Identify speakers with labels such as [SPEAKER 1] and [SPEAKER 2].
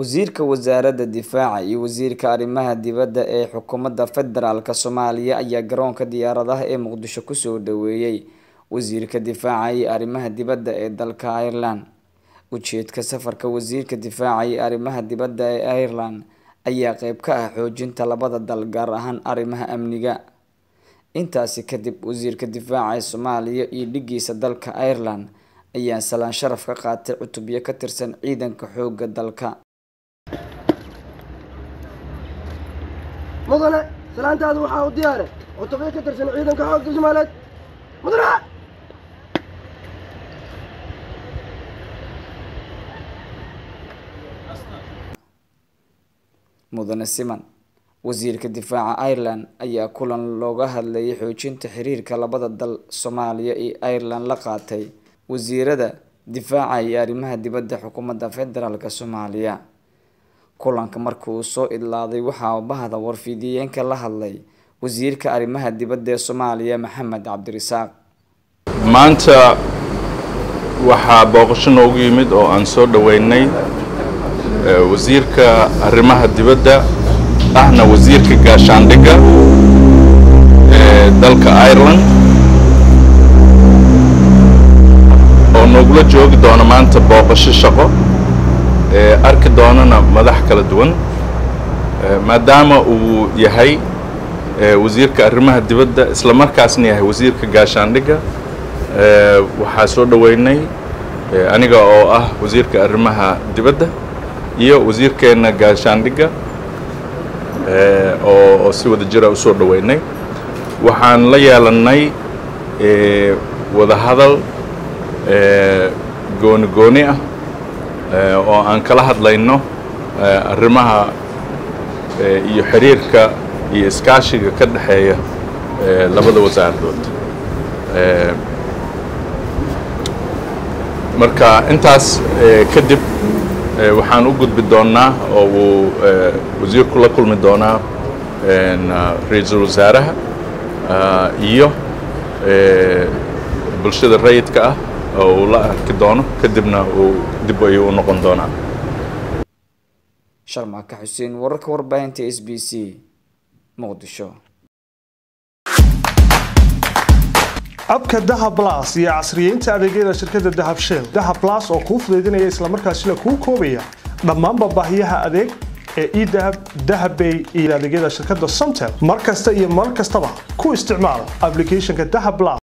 [SPEAKER 1] wasiirka wasaaradda difaaca iyo wasiirka arrimaha dibadda ee xukuumadda federaalk soomaaliya ayaa garoonka diyaaradaha ee muqdisho kusoo dhaweeyey wasiirka difaaca iyo arrimaha dibadda ee dalka ireland ujeedka safarka wasiirka difaaca iyo arrimaha dibadda ee ireland ayaa qeyb ka ah xoojinta labada dal gaar ahaan arrimaha amniga intaasi kadib wasiirka difaaca ee soomaaliya iyo dhigiisa dalka ireland ayaa salaan sharaf ka qaatay cutubyo ka tirsan ciidanka xooga dalka
[SPEAKER 2] mudane salaantaadu waxaa u diyaare cutubyo ka tirsan ciidanka xoogga soomaaliyeed mudane
[SPEAKER 1] mudane siman wasiirka difaaca ireland ayaa kulan looga hadlayay xoojinta xiriirka labada dal soomaaliya iyo ireland la qaatay wasiirada difaaca iyo arrimaha dibadda xukuumadda federaalk soomaaliya kulanka markii uu soo idlaaday waxaa bahda warfidiyeenka la hadlay wasiirka arrimaha dibadda ee soomaaliya maxamed cabdirisaaq
[SPEAKER 3] maanta waxaa booqasho noogu yimid oo aan soo dhoweynay wasiirka arrimaha dibadda ahna wasiirka gaashaandhigga ee dalka ireland oo noogula joogi doona maanta booqasho shaqo ee arki doonana madax kala duwan maadaama uu yahay wasiirka arrimaha dibadda isla markaasna yahay wasiirka gaashaandhigga waxaa soo dhoweynay aniga oo ah wasiirka arrimaha dibadda iyo wasiirkeenna gaashaandhigga oo si wada jira u soo dhoweynay waxaan la yeelannay wadahadal gooni gooni ah oo aan kala hadlayno arrimaha iyo xiriirka iyo iskaashiga ka dhexeeya labada wasaaradood marka intaas kadib waxaan u gudbi doonnaa oo uu wasiirku la kulmi doonaa ra-iisul wasaaraha iyo bulshada rayidka ah oo uu la arki doono kadibna uu dib ayuu u noqon doonaa
[SPEAKER 1] sharmaaka xuseen wararka warbaahinta s b c muqdisho
[SPEAKER 4] abka dahab las iyo casriyeynta adeegyada shirkadda dahab shell dahab las oo kuu fudaydinaya islamarkaasina kuu koobaya dhammaanba baahiyaha adeeg ee edahab dahabbay iyo adeegyada shirkadda somtel mar kasta iyo mar kastaba ku isticmaal ablicathonka dahab las